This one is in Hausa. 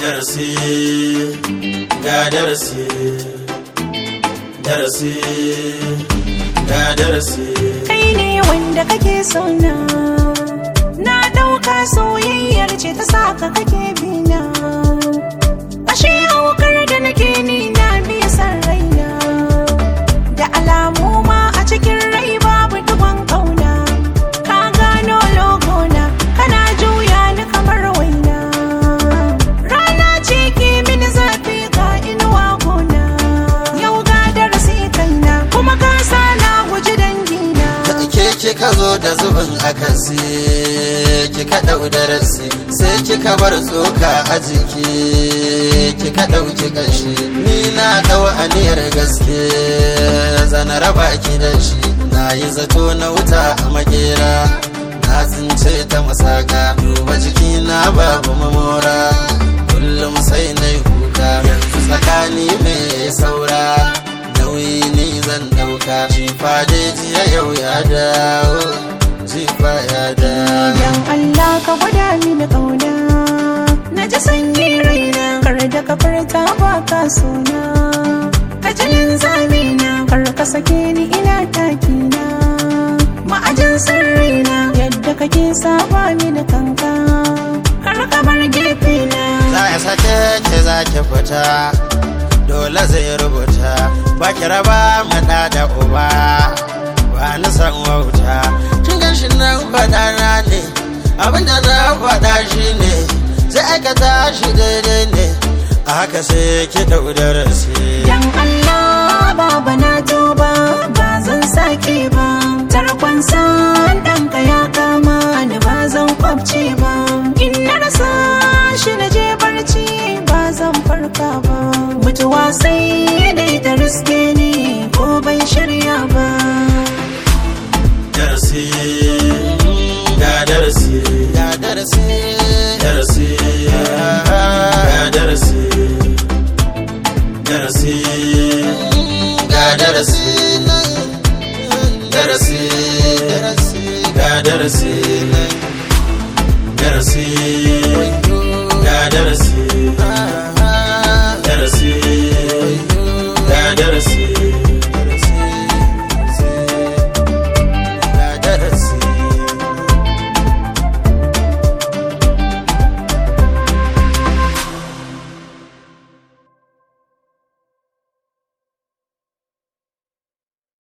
darasi ga darasi darasi ga darasi kai ne wanda kake sona na ɗauka soyayyar ce ta saka kake bina ashe haukar da nake ni na biya san raina da alamu ma a cikin rai babu dubon kauna ka gano logona kana juya ni kamar waina rana ce ke mini zafi ga inuwa gona yau ga darasi kaina kuma ka sa na guji dangina ke kika zo da zubin akasi kika ɗau darasi sai kika bar tsoka a jiki kika ɗauki ƙashi ni na ɗau aniyar gaske zana raba ki da shi na yi zato na wuta a makera na tsince ta masaka duba jiki na babu mamora kullum sai na yi kuka yanzu tsakani mai saura nauyi ni zan dauka jifa dai jiya yau ya dawo jifa ya dawo Dan Allah ka gwada mini ƙauna Na ji sanyi raina Kar da ka furta ba ka suna Ka ji linzamina Kar ka sake ni ina takina Ma'ajin sirrina Yadda kake saba mini kanka Kar ka bar gefena za ya sake ke za ki fita dole zai rubuta ba ki raba maɗa da uba ba ni san wauta kin gan shi nan faɗa na ne abinda na faɗa shi ne zai aikata shi daidai ne a haka sai ki ɗau darasi Dan Allah baba na tuba ba zan sake ba tarkon san ɗanka ya kama ni ba zan kwabce ba in na rasa shi na je barci ba zan farka ba mutuwa sai dai ta riske ni ko ban shirya ba darasi ga darasi ga darasi darasi ga darasi darasi ga darasi darasi ga darasi darasi ga darasi